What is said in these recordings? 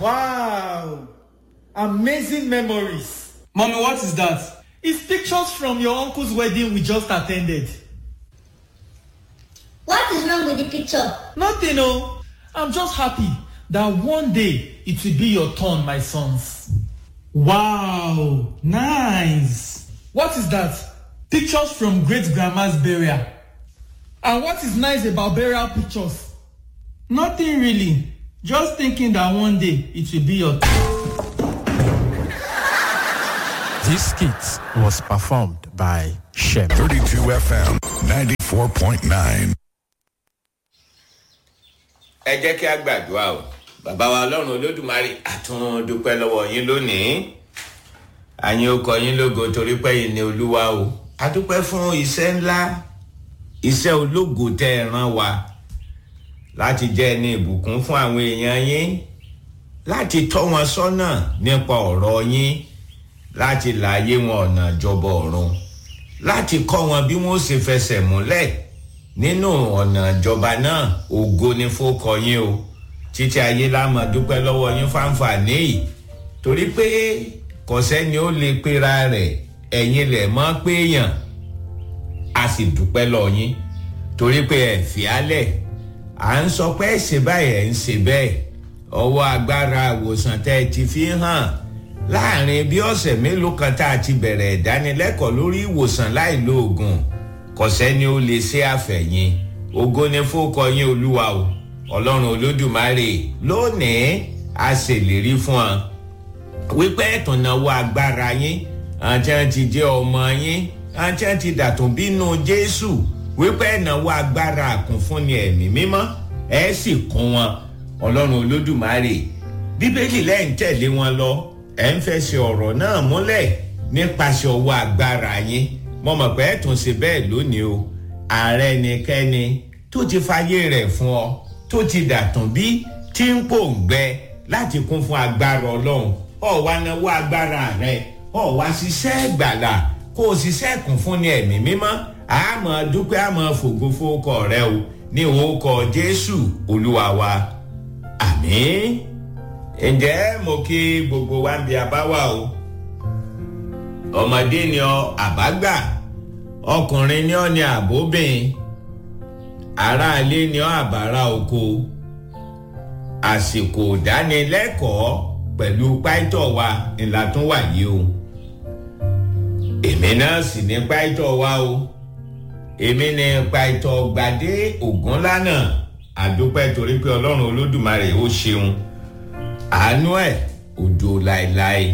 Wow! Amazing memories. Mommy, what is that? It's pictures from your uncle's wedding we just attended. What is wrong with the picture? Nothing, oh. I'm just happy that one day it will be your turn, my sons. Wow, nice. What is that? Pictures from great grandma's burial. And what is nice about burial pictures? Nothing really. Just thinking that one day it will be your This skit was performed by Shem. 32 FM 94.9. ẹ jẹ́ kí a gbàdúrà o bàbá wa ọlọ́run olódùmarè àtún dúpẹ́ lọ́wọ́ yín lónìí àyìn ó kọ yín lógo torí pé yìí ni olúwa o a dúpẹ́ fún iṣẹ́ ńlá iṣẹ́ ológo tẹ́ ẹ rán wa láti jẹ́ ẹni ìbùkún fún àwọn èèyàn yín láti tọ́ wọn sọ́nà nípa ọ̀rọ̀ yín láti láàyè wọn ọ̀nà ìjọba ọ̀run láti kọ́ wọn bí wọ́n ṣe fẹsẹ̀ múlẹ̀ nínú ọ̀nà ìjọba náà ògo ni fókọ yín o títí ayé lámà dúpẹ́ lọ́wọ́ yín fáǹfààní yìí torí pé kọ̀sẹ́ni ó lè pera rẹ̀ ẹ̀yin lẹ̀ mọ́ péyàn a sì dúpẹ́ lọ yín torí pé ẹ̀ fìálẹ̀ à ń sọ pé ẹ̀ ṣe báyìí ẹ̀ ń ṣe bẹ́ẹ̀ ọwọ́ agbára àwòsàn tẹ́ ẹ ti fi hàn láàrin bí ọ̀sẹ̀ mélòó kan tá a ti bẹ̀rẹ̀ ìdánilẹ́kọ̀ọ́ lórí ìwòsàn láì lo oògùn kò sẹ́ni ó lè ṣe àfẹ̀yìn ògo ni fókọ yín olúwa o ọlọ́run olódùmarè lónìí a ṣèlérí fún ọ wípé ẹ̀tùnáwó agbára yín àti àti jẹ́ ọmọ yín àti àti dàtún bínú jésù wípé ẹ̀náwó agbára àkúnfúnni ẹ̀mí mímọ́ ẹ̀ sì kún wọn ọlọ́run olódùmarè bíbélì lẹ́yìn tẹ̀lé wọn lọ ẹ̀ ń fẹsẹ̀ ọ̀rọ̀ náà múlẹ̀ nípasẹ̀ ọwọ́ agbára yín mo mọ̀ pé ẹ̀ tún ṣe bẹ́ẹ̀ lónìí o ààrẹ nìkẹ́ni tó ti fàyè rẹ̀ fún ọ tó ti dàtún bí tí ń pòǹgbẹ láti kún fún agbára ọlọ́run ọ̀ wá náwó agbára rẹ̀ ọ̀ wá ṣiṣẹ́ gbàlà kó o ṣiṣẹ́ kún fún ní ẹ̀mí mímọ́ àmọ́ dúpẹ́ àmọ́ fògo fowókọ rẹ o ní orúkọ jésù olúwa wa àmín ǹjẹ́ mo kí gbogbo wa ń bi abáwá o ọmọdé ni ọ àbágbà ọkùnrin ni ọ ní àbóbìn aráalé ni ọ àbárà oko àsìkò ìdánilẹ́kọ̀ọ́ pẹ̀lú páìtọ̀ wa ńlá tún wà yìí o èmi náà sì ní páìtọ̀ wa o èmi ní páìtọ̀ gbadé ògúnlánà àdúpẹ́ torí pé ọlọ́run olódùmarè ó ṣeun àánú ẹ̀ òjò láéláé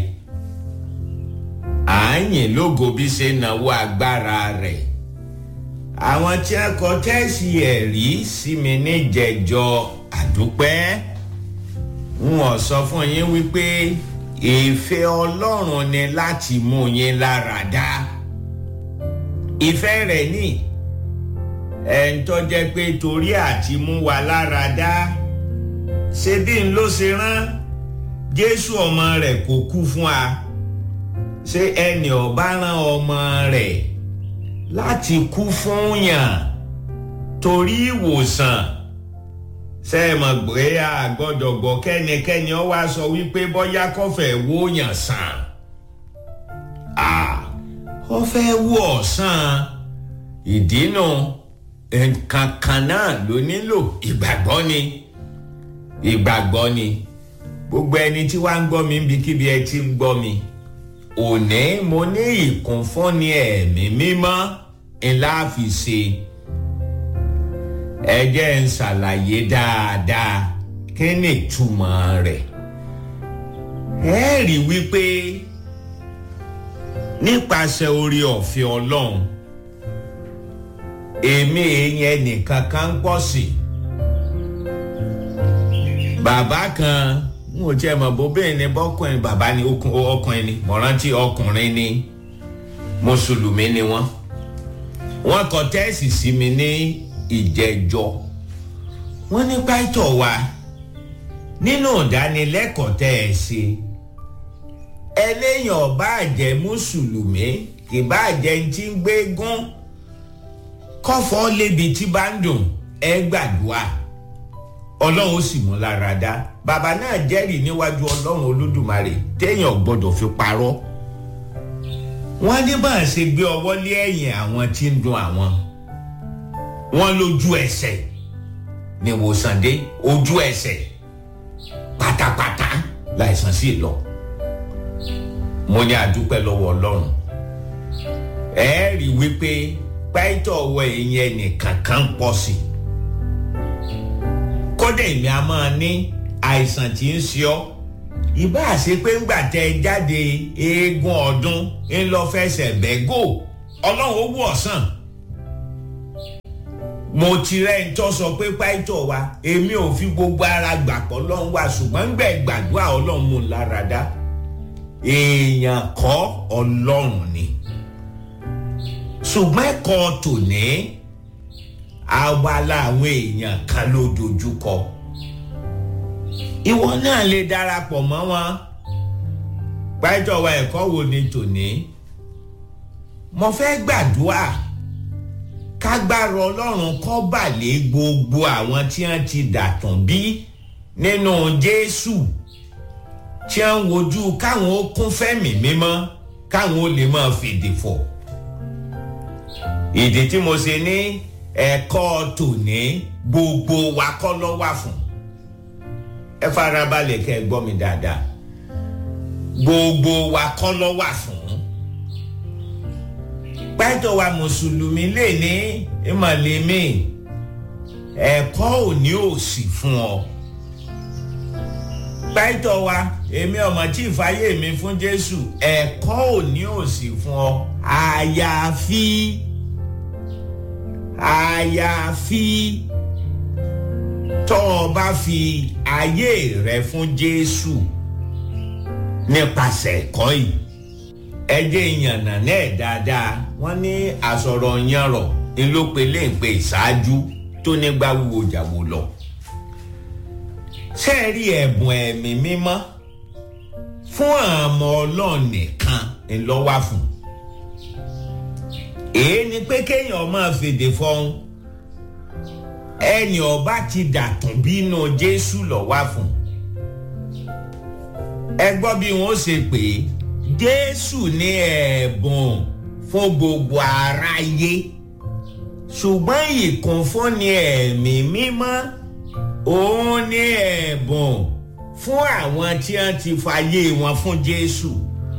àáyìn lógo bí ṣe náwó agbára rẹ̀ àwọn tí a kọ tẹ́sí ẹ̀rí sí mi níjẹ̀jọ àdúpẹ́ wọn sọ fún yín wípé ìfẹ́ ọlọ́run ni láti mú yín lára dá ìfẹ́ rẹ̀ ní ẹ̀ ń tọ́jẹ́ pé torí àti mú wa lára dá ṣe bí n ló ṣe rán jésù ọmọ rẹ̀ kò kú fún wa ṣé ẹnì ọba rán ọmọ rẹ̀ láti kú fún yàn torí ìwòsàn ṣe é mọ̀ pé a gbọ́dọ̀ gbọ́ kẹ́nikẹ́ni ọ wá sọ wípé bọ́yá kọfẹ́ wó yàn sàn ọ fẹ́ wú ọ̀sán ìdínà nǹkan kan náà ló nílò ìgbàgbọ́ ni ìgbàgbọ́ ni gbogbo ẹni tí wàá ń gbọ́ mi níbikíbi ẹ ti ń gbọ́ mi òní mo ní ìkúnfúnni ẹ̀mí mímọ́ ńlá fi ṣe ẹ jẹ́ ń ṣàlàyé dáadáa kí ni ìtumọ̀ rẹ̀ ẹ rí wípé nípasẹ̀ orí ọ̀fẹ́ ọlọ́run èmi èèyàn nìkan kan ń pọ̀ sí bàbá kan n ò tiẹ̀ mọ̀ bóbìnrin ni bọ́kùnrin bàbá ni ọkùnrin ni mọ̀rántí ọkùnrin ni mùsùlùmí ni wọ́n wọ́n kọ tẹ́ẹ̀sì sí mi ní ìjẹ́jọ́ wọ́n ní pàtó wa nínú ìdánilẹ́kọ̀ọ́ tẹ́ ẹ ṣe ẹlẹ́yìn ọba àjẹ́ mùsùlùmí ìbá àjẹ́ ti ń gbé gún kọ́fọ́ lébi tí bá ń dùn ẹ gbàdúrà ọlọ́run ó sì mú lára dá bàbá náà jẹ́rìí níwájú ọlọ́run olódùmarè téèyàn gbọ́dọ̀ fi parọ́ wọ́n ní bá a ṣe gbé ọwọ́ lé ẹ̀yìn àwọn tí ń dun àwọn wọ́n lójú ẹsẹ̀ ní ìwòsàn dé ojú ẹsẹ̀ pátápátá láìsàn sí lọ mo ní àdúpẹ́ lọ́wọ́ ọlọ́run ẹ rí i wípé pàìtọ́ ọwọ́ ẹ̀yìn ẹnìkan kan pọ̀ sí i kódà èmi a máa ní àìsàn tí ń ṣe ọ́ ìbá ṣe pé ńgbà tẹ jáde eégún ọdún ń lọ fẹsẹ̀ bẹ́gò ọlọ́run ó wù ọ̀sán mo ti rẹ́ ń tọ́ sọ pé pàìtọ́ wa èmi ò fi gbogbo ara gbàpọ̀ ọlọ́run wa ṣùgbọ́n ń gbẹ̀ gbàdúrà ọlọ́run mú un lára dá èèyàn kọ́ ọlọ́run ni ṣùgbọ́n ẹ̀kọ́ tòní abala àwọn èèyàn kan ló dojúkọ ìwọ náà lè darapọ̀ mọ́ wọn pàìtọ́ wa ẹ̀kọ́ wo ni tòní mo fẹ́ gbàdúrà kágbára ọlọ́run kọ́ balẹ̀ gbogbo àwọn tí wọ́n ti dàtàn bí nínú jésù tí wọ́n wojú káwọn ó kún fẹ́mi mímọ́ káwọn ó lè máa fèdè fọ̀ ìdí tí mo ṣe ní ẹ̀kọ́ tòní gbogbo wa kọ́ lọ́ wà fún ẹ farabalẹ̀ kẹ́ ẹ gbọ́ mi dáadáa gbogbo wa kọ́ lọ́ wà fún pẹ́tọ̀ wa mùsùlùmí lè ní ìmọ̀lẹ́mí ẹ̀kọ́ òní ò sí fún ọ. pẹ́tọ̀ wa èmi ọmọ tí ìfàyè mi fún jésù ẹ̀kọ́ òní ò sí fún ọ àyàfi àyàfi tọ́ ọ bá fi ayé rẹ fún jésù nípasẹ̀ ẹ̀kọ́ yìí ẹjẹ ìyànnà náà dáadáa wọn ní àsọ̀rọ̀ yanrọ̀ ńlọpẹlẹ ń pe ìṣáájú tó nígbà wúwo jàwó lọ. sẹ́ẹ̀rí ẹ̀bùn ẹ̀mí mímọ́ fún àmọ́ ọlọ́run nìkan ńlọ́wà fún. èyí ni pé kéèyàn máa fèdè fọ́hún ẹnì ọba ti dàtún bínú jésù lọ́wà fún. ẹ gbọ́ bí wọ́n ṣe pè é jésù ní ẹ̀bùn fún gbogbo aráyé ṣùgbọ́n ìkúnfúnni ẹ̀mí mímọ́ òun ní ẹ̀bùn fún àwọn tí wọ́n ti fàyè wọn fún jésù.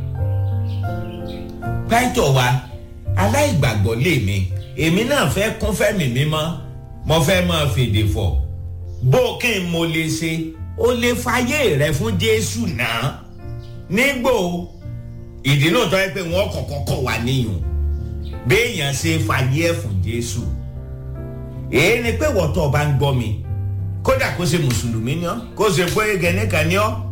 pẹ́tọ̀ wa aláìgbàgbọ́ lèmi èmi náà fẹ́ kún fẹ́mi mímọ́ mo fẹ́ máa fèdè fọ̀ bó kí n mo lè ṣe o lè fàyè rẹ fún jésù náà nígbò ìdí náà tọ́ ẹ pé wọ́n kọ̀kọ́ kọ̀ wá níyùn béèyàn ṣe fàyè ẹ̀ fún jésù èyí ni pé wọ́tọ̀ ọba ń gbọ́ mi kódà kó ṣe mùsùlùmí ni ọ́ kó ṣe pé gẹ̀ẹ́nìkan ni ọ́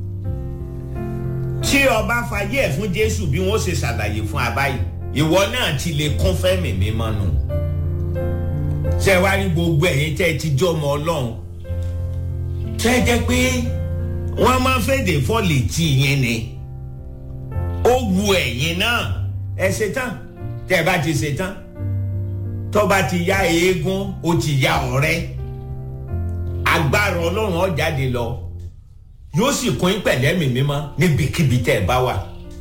tí ọba fàyè ẹ̀ fún jésù bí wọ́n ṣe ṣàlàyé fún abáyé ìwọ náà ti lè kún fẹ́mi mímọ́ nù ṣe wá rí gbogbo ẹ̀yin tẹ́ ẹ ti jọ́ ọmọ ọlọ́run tẹ́ ẹ jẹ́ pé wọ́n máa ń fèdè fọ́ọ̀lì tí yẹn ni ó wu ẹ̀yin náà ẹ ṣe tán tẹ́ ẹ bá ti ṣe tán tó bá ti ya eégún ó ti ya ọ̀rẹ́ agbára ọlọ́run ó jáde lọ yóò sì kún pẹ̀lẹ́mì mímọ́ níbikíbi tẹ́ ẹ bá wà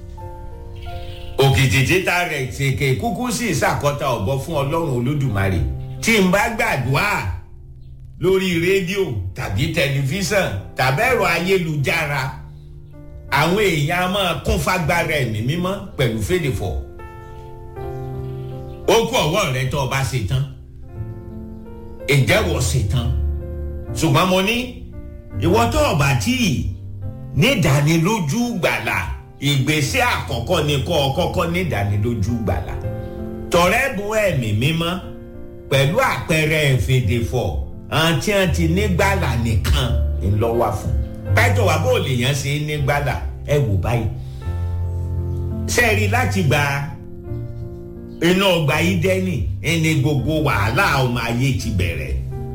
òkìtì títa rẹ̀ ṣèké kúkú sí ìṣàkọ́ta ọ̀bọ fún ọlọ́run olódùmarè tí n bá gbàdúrà lórí rédíò tàbí tẹlifíṣàn tàbí ẹ̀rọ ayélujára àwọn èèyàn a máa kún fagbára ẹ̀mí mímọ́ pẹ̀lú fèdèfọ̀ ó kú ọwọ́ rẹ tó o bá ṣe tán ìjẹ́wọ́ ṣe tán ṣùgbọ́n mo ní ìwọ tó o bá tí ì nídánilójú gbàlà ìgbésẹ̀ àkọ́kọ́ ni kọ́ ọ kọ́kọ́ nídánilójú gbàlà tọ̀rẹ́ bu ẹ̀mí mímọ́ pẹ̀lú àpẹẹrẹ ìfèdèfọ̀ àti àti nígbàlà nìkan ńlọ́wà fún pẹ́tọ̀ wà bó lè yàn ṣe nígbàlà ẹ wò báyìí sẹ́ẹ̀rí láti gba iná ọgbà ìdẹ́nì ẹni gbogbo wàhálà ọmọ ayé ti bẹ̀rẹ̀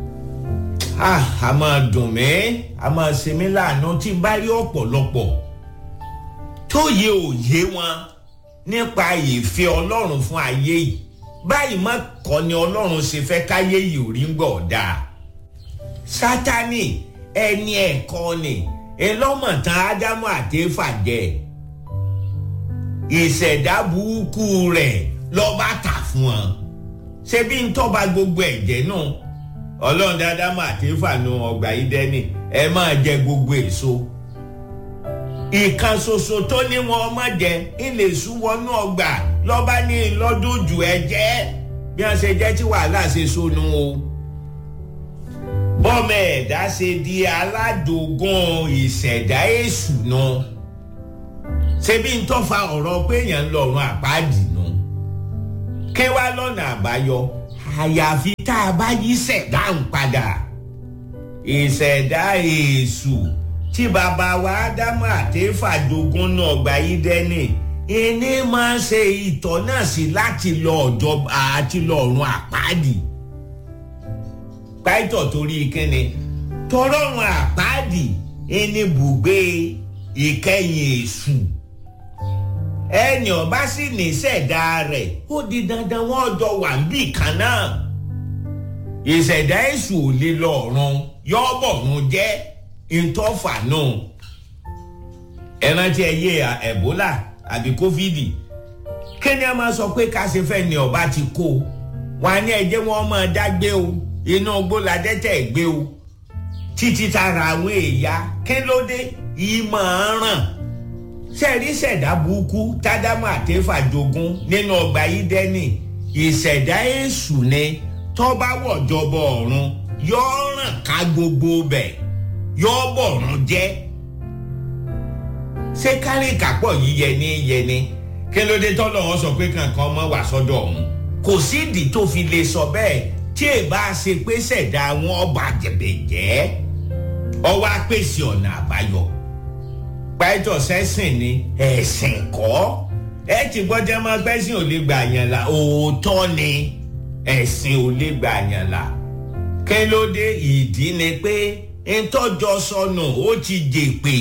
a máa dùn mí a máa ṣe mí láàánú tí n bá rí ọ̀pọ̀lọpọ̀ tó yẹ òye wọn nípa ìfẹ́ ọlọ́run fún ayé yìí báyìí má kọ́ ni ọlọ́run ṣe fẹ́ káyé yìí ò rí ń gbọ̀ dáa sátani ẹni ẹ̀kọ́ ni ẹlọ́mọ̀tán ádámù àtẹ́fà jẹ ìṣẹ̀dá burúkú rẹ̀ lọ́ba tà fún wọn ṣé bí ń tọ́ba gbogbo ẹ̀jẹ̀ náà ọlọ́run ádámù àtẹ́fà nu ọgbà ìdẹ́ni ẹ máa jẹ gbogbo èso ìkan ṣoṣo tó ní wọn ọmọ jẹ ilé ìṣúwọnú ọgbà lọ́ba ní lọ́dún jù ẹ jẹ́ bí wọ́n ṣe jẹ́ tí wàhálà ṣe sọnù o bọ́mọ ẹ̀dá ṣe di aládògún ìṣẹ̀dá èṣù náà ṣebí ń tọ́fà ọ̀rọ̀ pé èèyàn ń lọ́rùn àpáàdì náà kí wá lọ́nà àbáyọ àyàfi tá a bá yí ṣẹ̀dá ń padà ìṣẹ̀dá èṣù tí bàbá wa ádámù àtẹ́fà jogún náà gba yí dẹ́nì ẹni máa ń ṣe ìtọ́ náà sí láti lọ ọ̀jọ́ àti lọ́rùn àpáàdì pàìtọ̀ torí kíni tọrọrùn àpáàdì ẹni bùgbé ìkẹyìn èṣù ẹni ọba sì ní ṣẹ̀dá rẹ̀ ó di dandan wọ́n jọ wà níbì kan náà ìṣẹ̀dá èṣù ò lè lọ ọ̀run yọ́bọ̀run jẹ́ ìtọ́fà náà ẹ̀rántí ẹyẹ ẹ̀bólà àbí kófídì kí ni a máa sọ pé ká ṣe fẹ́ ni ọba ti kó wọn á ní ẹjẹ́ wọn máa dágbé o inú gbóládẹ́tẹ̀ gbé o títí tara àwọn èèyàn kí ló dé ìmọ̀ ràn sẹ́ẹ̀rí ṣẹ̀dá burúkú tádámù àtẹ́fà jogún nínú ọgbà ìdẹ́nì ìṣẹ̀dá èṣù ni tọ́ba wọ̀jọba ọ̀run yóò ràn ká gbogbo bẹ̀ yóò bọ̀run jẹ́ ṣé kárìkàpọ̀ yìí yẹni yẹni kí ló dé tọ́lọ̀ wọn sọ pé kankan mọ́ wà sọ́dọ̀ ọ̀hún kò sídìí tó fi lè sọ bẹ́ẹ̀ tí ì bá ṣe pé ṣẹ̀dá wọn ọba jẹ̀bẹ̀jẹ́ ọwọ́ apèsè ọ̀nà àbáyọ. pàìtọ̀ sẹ́sìn ni ẹ̀sìn kọ́ ẹ ti gbọ́dọ̀ máa gbẹ́sìn ò lè gbà yàn là òótọ́ ni ẹ̀sìn ò lè gbà yàn là. kí ló dé ìdí ni pé ntọ́jọ́ sọnù ó ti jèpè.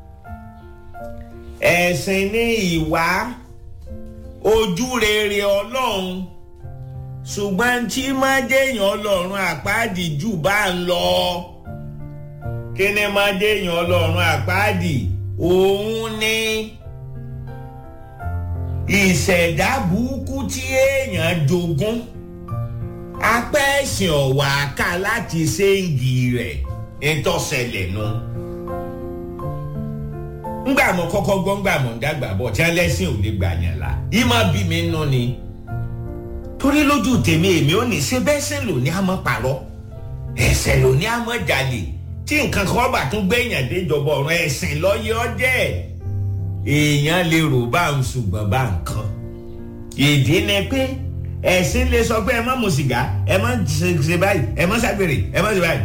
ẹ̀sìn ní ìwà ojú rere ọlọ́run ṣùgbọ́n tí máa déèyàn ọlọ́run àpáàdì jù bá ń lọ kí ni máa déèyàn ọlọ́run àpáàdì òun ni ìṣẹ̀dá burúkú tí èèyàn jogún apá ẹ̀sìn ọ̀wà ká láti ṣéǹgì rẹ̀ nítòsẹ̀lẹ̀ nu ngbà mọ kọ́kọ́ gbọ́ ngbà mọ dàgbà bọ̀ tí ẹlẹ́sìn ò lè gbà yàn la ìmọ̀ bí mi nù ni torí lójú tèmi èmi ò ní ṣe bẹ́ẹ̀ sẹ́ lò ní àmọ́ parọ́ ẹ̀sẹ̀ lò ní àmọ́ jalè tí nǹkan kan bá tún gbẹ̀yàn déjọba ọ̀rọ̀ ẹ̀sìn lọ́yẹ́ ọjẹ́ èèyàn lè rò bá ń ṣùgbọ́n bá nǹkan ìdí ni pé ẹ̀sìn lè sọ pé ẹ má mu sìgá ẹ má ṣe báyìí ẹ má ṣàgbèrè ẹ má ṣe báyìí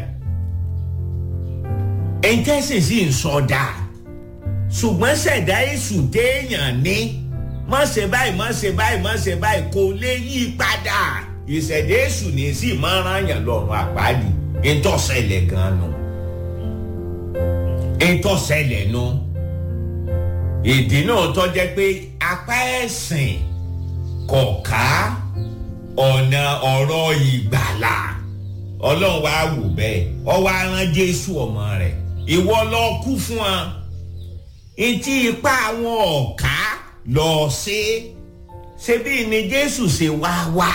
ẹ̀ńtẹ́sìn sì ń sọ dáa ṣùgbọ́n ṣẹ̀dá èṣù téèyàn ní má ṣe báyìí má ṣe báyìí má ṣe báyìí kò lè yí padà ìṣẹ̀dá èṣù ní sí máa ń rányàn lọ́rùn àpáàdì ìtọ́sẹ̀lẹ̀ gan-an nù ìtọ́sẹ̀lẹ̀ nù ìdí náà tó jẹ́ pé apá ẹ̀sìn kọ̀ọ̀ká ọ̀nà ọ̀rọ̀ ìgbàlà ọlọ́run wá wò bẹ́ẹ̀ ọ wá rán jésù ọmọ rẹ̀ ìwọ lọ kú fún wa etí ipá àwọn ọ̀ká lọ sí ṣebí ni jésù ṣe wá wá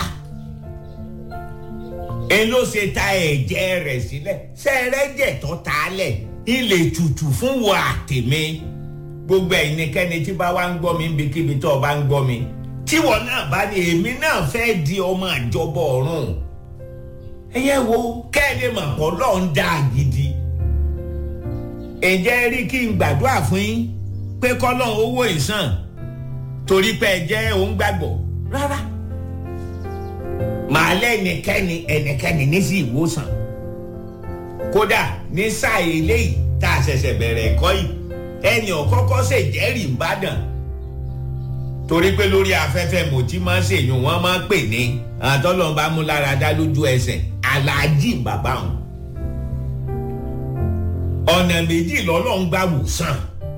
n ló ṣe ta ẹ̀jẹ̀ rẹ̀ sílẹ̀ ṣẹ́rẹ́jẹ̀ tó ta lẹ̀ ilé tutù fún wo àtẹ̀mí gbogbo ẹ̀yinikẹ́ni tí bá wá ń gbọ́ mi níbikíbi tó o bá ń gbọ́ mi tíwọ náà bá ní èmi náà fẹ́ di ọmọ àjọbọ ọ̀run ẹ̀yẹ wo kẹ́ẹ̀lé mà pọ̀ lọ́ọ́ ń dá gidi ǹjẹ́ rí kí n gbàdúrà fún yín pé kọ́lọ́n owó ìsàn torí pé ẹ jẹ́ òun gbàgbọ́ rárá màá lẹ́nikẹ́ni ẹnikẹ́ni ní sí ìwòsàn kódà ní sáà eléyìí tá a ṣẹ̀ṣẹ̀ bẹ̀rẹ̀ ẹ̀kọ́ yìí ẹnì ọ̀kọ́kọ́ ṣe jẹ́rìí ìbàdàn torí pé lórí afẹ́fẹ́ mo ti máa ń ṣèyún wọ́n máa ń pè ní àtọ́lọ́n bá mú lára dá lójú ẹsẹ̀ aláàjì bàbá wọn ọ̀nà méjì lọ́lọ́run gbà wòsàn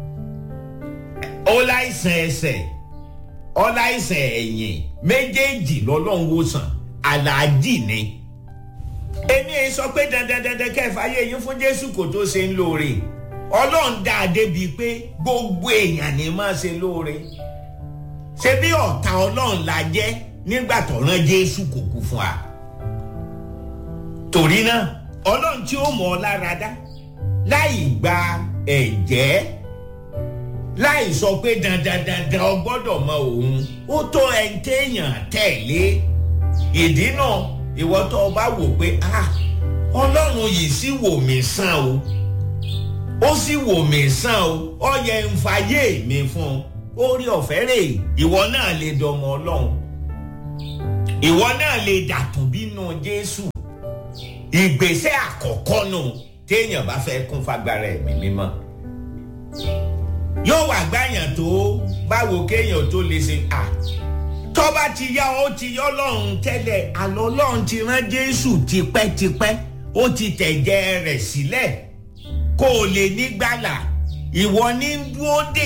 ó láìsàn ẹsẹ̀ ó láìsàn ẹ̀yìn méjèèjì lọ́lọ́run wòsàn aláàjì ni èmi ẹ sọ pé dandan dandan kẹfà ayé yín fún jésù kò tó ṣe ń lóore ọlọ́run dá a débi pé gbogbo èèyàn ní máa ṣe lóore ṣé bí ọ̀tá ọlọ́run la jẹ́ nígbà tó rán jésù kò kú fún wa torí náà ọlọ́run tí ó mọ̀ ọ́ lára dá láì gba ẹ̀jẹ̀ láì sọ pé dandan dandan ọ gbọ́dọ̀ mọ òun ó tó ẹni téèyàn tẹ̀lé ìdí náà ìwọ tó o bá wò pé ah ọlọ́run yìí sì wò mí sàn o ó sì wò mí sàn o ọ yẹ ń fàyè mi fún un orí ọ̀fẹ́ rè ìwọ náà lè dọmọ ọlọ́run ìwọ náà lè dàtún bínú jésù ìgbésẹ̀ àkọ́kọ́ nù téèyàn bá fẹ́ kún fagbára ẹ̀mí mímọ́ yóò wà gbàyàn tó báwo kéèyàn tó lè ṣe à tọ́ba ti yá ó ti yọ ọlọ́run tẹ́lẹ̀ àlọ́ ọlọ́run ti rán jésù tipẹ́tipẹ́ ó ti tẹ̀jẹ̀ rẹ̀ sílẹ̀ kó o lè ní gbàlà ìwọ ní dúró dè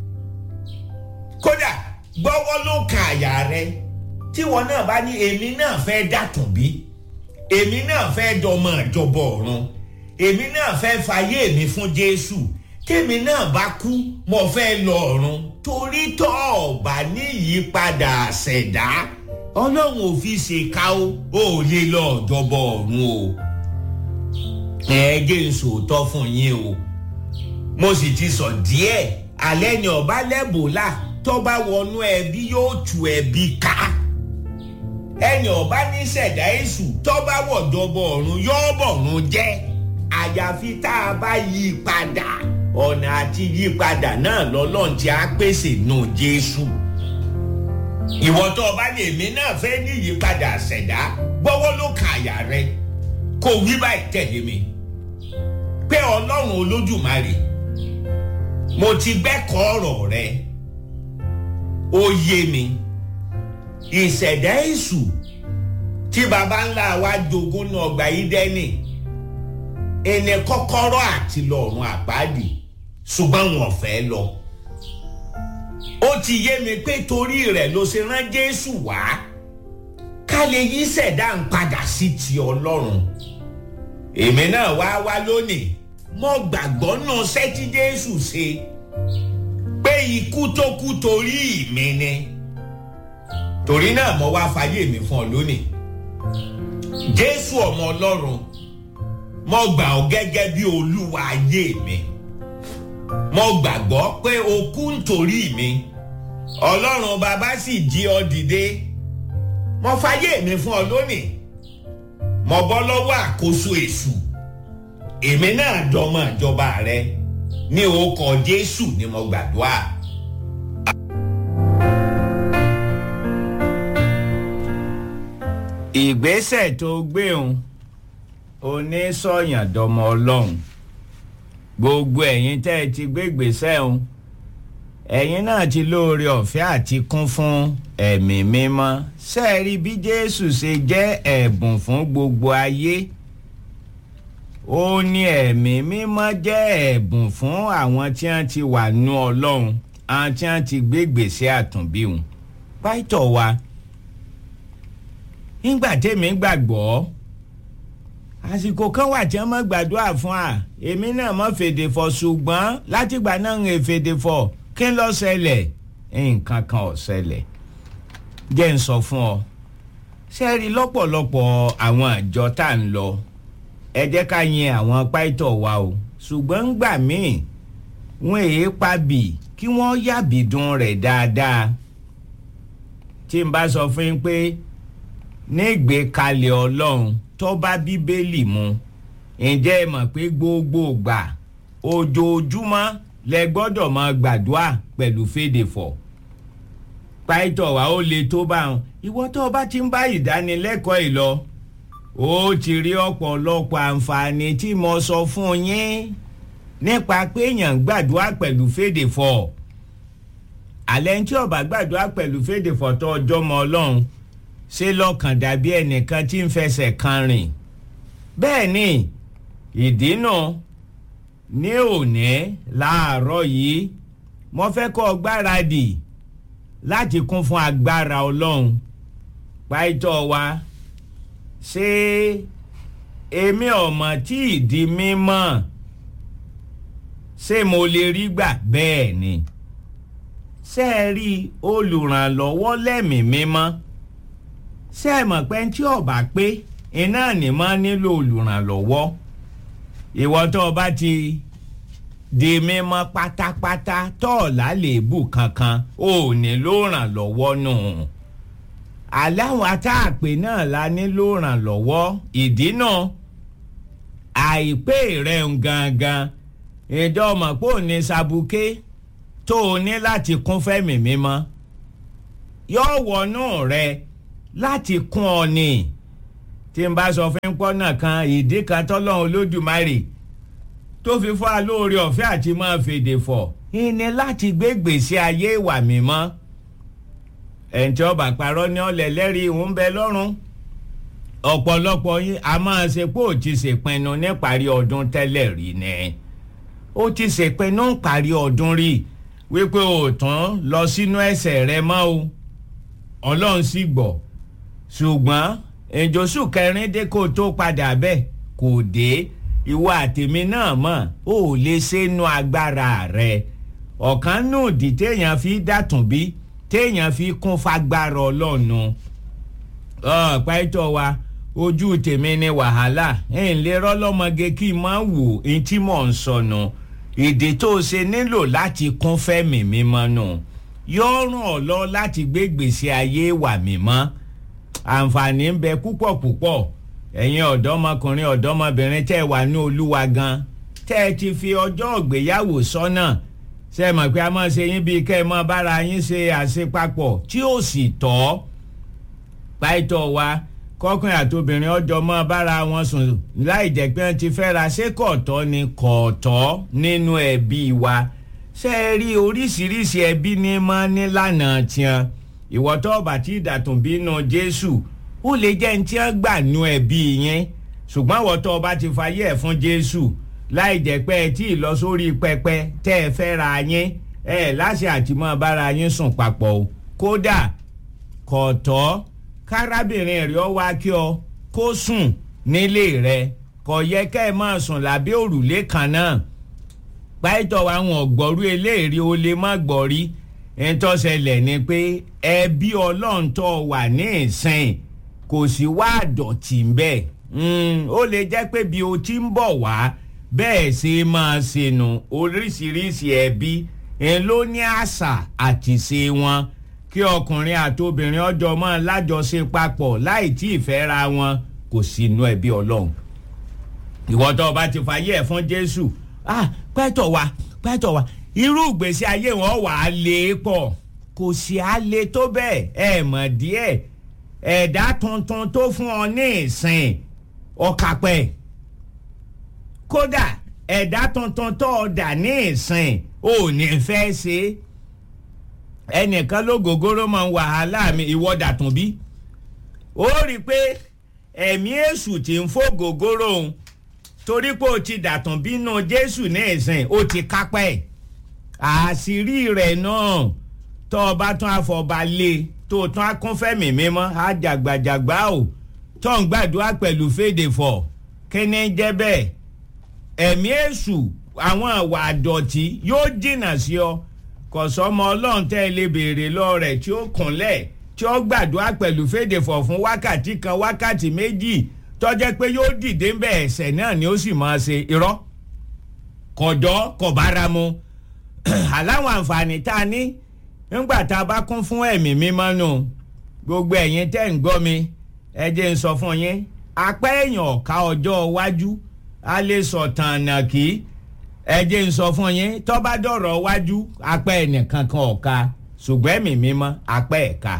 kódà gbọ́wọ́ ló kan àyà rẹ tíwọ náà bá ní èmi náà fẹ́ dàtún bí èmi náà fẹ́ dọmọ ìjọba ọ̀run èmi náà fẹ́ fàyè mi fún jésù tèmi náà bá kú mo fẹ́ lọ ọ̀run torí tọ́ ọ̀bà ní ìyípadà ṣẹ̀dá ọlọ́run ò fi ṣèkà o ò lè lọ ìjọba ọ̀run o ẹ jẹ́ n sòótọ́ fún yín o mo sì ti sọ díẹ̀ alẹ́ ni ọba lẹ́bùlà tó bá wọnú ẹbí yóò tu ẹbí ká ẹni ọba ní ṣẹ̀dá èṣù tó bá wọ̀jọba ọ̀run yóò bọ̀run jẹ́ àyàfi tá a bá yí padà ọ̀nà àti yí padà náà lọ́lọ́run tí a pèsè nù jésù ìwọ tó o bá lè mí náà fẹ́ ní ìyípadà ṣẹ̀dá gbọ́wọ́ ló ka àyà rẹ kó wí báyìí tẹ̀lé mi pé ọlọ́run olódùmarè mo ti gbẹ́kọ̀ọ́ ọ̀rọ̀ rẹ ó yé mi ìṣẹ̀dá èṣù tí baba ńlá wa jogún ní ọgbà ìdẹ́nì ẹni kọ́kọ́rọ́ àti lọ́rùn àpáàdì ṣùgbọ́n wọn fẹ́ lọ. ó ti yé mi pé torí rẹ̀ ló ṣe rán jésù wá ká lè yí ṣẹ̀dá ń padà sí ti ọlọ́run. èmi náà wá wá lónìí mo gbàgbọ́ náà sẹ́tí jésù ṣe pé ikú tó kú torí mi ni torí náà mo wá fàyè mi fún ọ lónìí jésù ọmọ ọlọ́run mo gbà ọ́ gẹ́gẹ́ bí olúwa ayé mi mo gbàgbọ́ pé o kú nítorí mi ọlọ́run bàbá sì jí ọ dìde mo fàyè mi fún ọ lónìí mo bọ́ lọ́wọ́ àkóso èṣù èmi náà dọmọ ìjọba rẹ ní orúkọ jésù ni mo gbàdúrà. ìgbésẹ̀ tó gbé òun onísọ̀yàn dọmọ ọlọ́run gbogbo ẹ̀yin tẹ́ ẹ ti gbé ìgbésẹ̀ òun ẹ̀yin náà ti lóore ọ̀fẹ́ àti kún fún ẹ̀mí mímọ́ sẹ́ẹ̀rí bí jésù ṣe jẹ́ ẹ̀bùn fún gbogbo ayé ó ní ẹ̀mí mímọ́ jẹ́ ẹ̀bùn fún àwọn tí wọ́n ti wà nú ọlọ́run àwọn tí wọ́n ti gbé gbèsè àtúnbí òun pàìtọ̀ wa nígbà tèmi gbàgbọ́ àsìkò kan wà tí wọ́n mọ̀ gbàdúrà fún wa èmi náà mọ̀ fèdè fọ̀ ṣùgbọ́n látìgbà náà ń fèdè fọ̀ kí n lọ ṣẹlẹ̀ nǹkan kan ò ṣẹlẹ̀ jẹ́ ń sọ fún ọ sẹ́ẹ̀rì lọ́pọ̀lọpọ̀ àwọn àjọ tá à ń lọ ẹ jẹ́ ká yin àwọn páìtọ̀ wa o ṣùgbọ́n ńgbà míì wọn èé pabì kí wọ́n yàbí dùn rẹ̀ dáadáa tí n bá sọ fún yín pé nígbèkalẹ̀ ọlọ́run tó bá bíbélì mu ǹjẹ́ ẹ mọ̀ pé gbogbo gbà ojoojúmọ́ lẹ gbọ́dọ̀ máa gbàdúrà pẹ̀lú fèdèfọ̀ pàìtọ̀ wa ó le tó bá wọn ìwọ tó o bá ti ń bá ìdánilẹ́kọ̀ọ́ yìí lọ ó ti rí ọ̀pọ̀lọpọ̀ àǹfààní tí mo sọ fún yín nípa pé èèyàn gbàdúrà pẹ̀lú fèdèfọ̀ àlẹ́ tí ó bá gbàdúrà pẹ̀lú fèdèfọ̀ tó ọjọ́ mọ́ ọlọ́run ṣe lọ́kàn dàbí ẹnìkan tí ń fẹsẹ̀ kan rìn bẹ́ẹ̀ ni ìdí náà ní òní láàárọ̀ yìí mo fẹ́ kọ́ ọ gbáradì láti kún fún agbára ọlọ́run pàìtọ́ wa ṣé èmi ọmọ tí ìdí mímọ́ ṣé mo lè rí gbà bẹ́ẹ̀ ni ṣé ẹ rí olùrànlọ́wọ́ lẹ́mìí mímọ́ ṣé ẹ mọ̀ pé tí ọba pé iná ní máa nílò olùrànlọ́wọ́ ìwọ tó o bá ti di mímọ́ pátápátá tọ́ọ̀lá lèébù kankan ò nílò rànlọ́wọ́ nù. No aláwọn atáàpè náà la nílò rànlọ́wọ́ ìdí náà àìpé rẹ̀ ń gangan ìjọmọ̀ pò ní sabuké tó o ní láti kún fẹ́mi mímọ́ yóò wọnú rẹ láti kún ọ ní tí n bá sọ fún pọ́nà kan ìdí kan tọ́lọ́run olódùmarè tó fi fọ́ alóore ọ̀fẹ́ àti máa fèdè fọ̀ ìní láti gbé gbèsè ayé ìwà mímọ́ ẹ̀ǹtí ọba parọ́ ní ọ̀lẹ̀ lẹ́rìí ń bẹ lọ́rùn ọ̀pọ̀lọpọ̀ yín a máa ṣe pé ó ti ṣèpinnu níparí ọdún tẹ́lẹ̀ rí ni ó ti ṣèpinnu níparí ọdún rí wípé o tán lọ sínú ẹsẹ̀ rẹ mọ́ o ọlọ́run sì gbọ́ ṣùgbọ́n ìjọsùn kẹrin dé kó tó padà bẹ́ẹ̀ kò dé ìwọ àtèmi náà mọ̀ ó lè ṣe nu agbára rẹ ọ̀kan nù dí téèyàn fi dàtún bí téèyàn fi kún fagbára ọlọ́nu pàtó wa ojú tèmi ni wàhálà ẹ̀ ń lè rọ́lọ́mọge kí n máa wò ní tí mò ń sọnù ìdí tó ṣe nílò láti kún fẹ́mi mímọ́ nù yóò ràn ọ́ lọ láti gbé gbèsè ayé wà mímọ́ àǹfààní ń bẹ púpọ̀ púpọ̀ ẹ̀yin ọ̀dọ́mọkùnrin ọ̀dọ́mọbìnrin tẹ́ ẹ wà ní olúwa gan tẹ́ ẹ ti fi ọjọ́ ìgbéyàwó sọ́nà ṣe é mọ̀ pé a máa ṣe yín bíi kẹ́ ẹ mọ́ bára yín ṣe àṣepapọ̀ tí ó sì tọ́ pàìtọ́ wa kọkùnrin àtobìnrin ọjọ́ mọ́ bára wọn sùn láì jẹ́ pé wọ́n ti fẹ́ra ṣé kọ̀ọ̀tọ́ ni kọ̀ọ̀tọ́ nínú ẹbí wa ṣe é rí oríṣiríṣi ẹbí ní mọ́ nílànà tiẹ̀ ìwọ́tọ́ ọ̀bà tí ìdàtún bínú Jésù ó lè jẹ́ ní tí wọ́n gbà nú ẹbí yẹn ṣùgbọ́n ìwọ́tọ́ ọba ti fayé ẹ̀ fún Jésù láì jẹ́ pé ẹ tí ì lọ sórí pẹpẹ tẹ́ ẹ fẹ́ ra yín ẹ láṣẹ àtìmọ́ bára yín sùn papọ̀ o kódà kọ̀tọ́ kárábìnrin rẹ̀ ọ wá kí ọ kó sùn nílé rẹ kò yẹ kẹ́ ẹ máa sùn lábẹ́ òrùlé kan náà pàìtọ́ àwọn ọ̀gbọ́rú eléèrè o lè má gbọ́ rí ntọ́sẹ̀lẹ̀ ni pé ẹbí ọlọ́ǹtọ́ wà ní ìsìn kò sí wá àdọ̀tí ń bẹ̀ ó lè jẹ́ pé bí o ti ń bọ̀ wá bẹ́ẹ̀ ṣe máa ṣènù oríṣiríṣi ẹbí ẹ̀ ló ní àṣà àti ṣe wọn kí ọkùnrin àti obìnrin ọjọ́ máa lájọṣe papọ̀ láì tí ì fẹ́ ra wọn kò sí inú ẹbí ọlọ́run ìwọ́tọ̀ ọba ti fàyè ẹ̀ fún jésù ah pẹ́tọ̀ wa pẹ́tọ̀ wa irú ìgbésí ayé wọn wà á lé pọ̀ kò sí á lé tó bẹ́ẹ̀ ẹ̀ mọ̀ díẹ̀ ẹ̀dá tuntun tó fún ọ ní ìsìn ọ̀kàpẹ́ kódà ẹ̀dá tuntun tó o dà ní ìsìn ò ní fẹ́ ṣe ẹnìkan ló gògóró máa ń wàhálà mi ìwọ dàtún bí ó rí i pé ẹ̀mí èṣù tí ń fò gògóró òun torí pé o ti dàtún bínú jésù ní ìsìn o ti kápẹ́ ẹ̀ àṣírí rẹ̀ náà tó o bá tún àfọ̀bà lé tó o tún akúnfẹ́mì mímọ́ àjàgbàjàgbà o tó ń gbàdúrà pẹ̀lú fèdè fọ̀ kí ni jẹ́ bẹ́ẹ̀ ẹ̀mí èṣù àwọn àwà àdọ̀tí yóò jìnnà sí ọ kò sọmọ ọlọ́run tẹ́ ẹ lè béèrè lọ rẹ̀ tí ó kúnlẹ̀ tí ó gbàdúrà pẹ̀lú fèdè fọ̀ fún wákàtí kan wákàtí méjì tọ́jẹ́ pé yóò dìde ń bẹ̀ ẹ̀sẹ̀ náà ni ó sì máa ṣe irọ́ kọ̀dọ́ kọ̀bára mu aláwọn àǹfààní tá a ní nígbà tá a bá kún fún ẹ̀mí mímọ́ nù gbogbo ẹ̀yin tẹ́ ń gbọ́ mi ẹ jẹ́ ń sọ fún yín apá èèyàn ọ̀ka ọjọ́ iwájú a lè sọ̀tàn àná kí ẹ jẹ́ ń sọ fún yín tó bá dọ̀rọ̀ wájú apá ẹnìkan kan ọ̀ka ṣùgbọ́n ẹ̀mí mímọ́ apá ẹ̀ka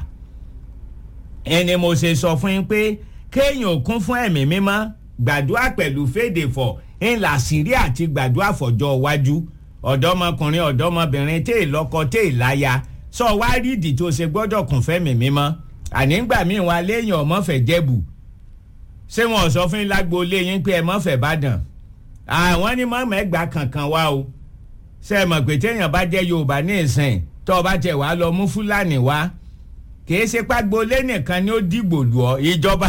ẹni mo ṣe sọ fún yín pé kéèyàn kún fún ẹ̀mí mímọ́ gbàdúrà pẹ̀lú fèdè fọ̀ ńlá sírí àti gbàdúrà fọjọ́ iwájú ọ̀dọ́mọkùnrin ọ̀dọ́mọbìnrin tẹ́ ìlọ́kọ tẹ́ ìláya sọ wá rí ìdí tó ṣe gbọ́dọ̀ kún fẹ́mi mímọ́ ànígbà míì wọn aléèyàn ọmọfẹ́ jẹ́bù ṣé wọn sọ fún lágbo léyìn pé ẹ mọ́fẹ́ bàdàn àwọn ní mọ́ mẹ́gbàá kankan wá o ṣe é mọ̀ pé téèyàn bá jẹ́ yorùbá ní ìsìn tó o bá tẹ̀ wá lọ mú fúlàní wá kìí ṣe pàgbólé nìkan ni ó dìgbò lù ọ ìjọba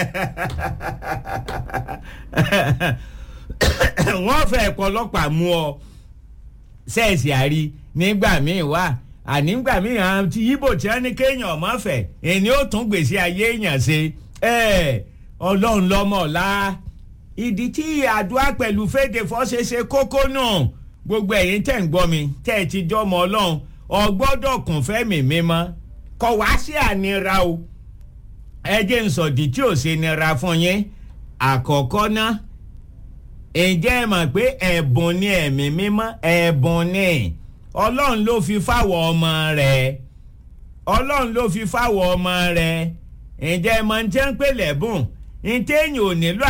wọ́n fẹ́ pọlọ́pàá mú ọ sẹ́ẹ̀sì àrí nígbà míì wá ànígbà míì àwọn tí ibo tí wọ́n ní kéèyàn ọmọ fẹ́ èyí ó tún gbèsè ayé èèyàn ṣe ọlọ́run lọ́mọ ọ̀la ìdí tí àdúrà pẹ̀lú fèdè fọ́ṣẹṣe kókó náà gbogbo ẹ̀yin tẹ̀ ń gbọ́ mi tẹ́ ẹ ti jọ́mọ ọlọ́run ọgbọ́dọ̀ kún fẹ́mi mímọ́ kọ̀ wá sí ànira o ẹ jẹ́ ń sọ̀dí tí ò ṣe nira fún yín àkọ́kọ́ náà ǹjẹ́ ẹ mọ̀ pé ẹ̀bùn ni ẹ̀mí mímọ́ ẹ̀bùn ni ọlọ́run ló fi fáwọ̀ ọmọ rẹ̀ ọlọ́run ló fi fáwọ̀ ọmọ rẹ̀ ǹjẹ́ ẹ mọ̀ ní tẹ́ ń pè lẹ́bùn ní téèyàn ò nílò